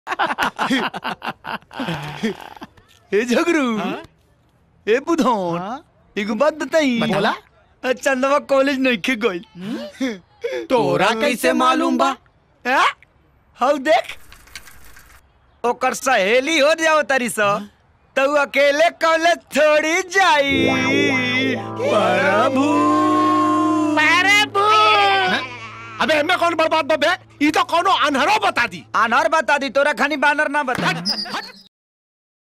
ए झगरू ए बुधौन एगो बात बताई बताला? चंदवा कॉलेज नहीं के गई तोरा कैसे मालूम बा हैं? हौ देख ओकर सहेली हो जाओ तारी सा तो उ अकेले कॉलेज थोड़ी जाई प्रभु अबे एमे कौन बर्बाद बबे ई तो कोनो अनहरो बता दी आनर बता दी तोरा खानी बानर ना बता हट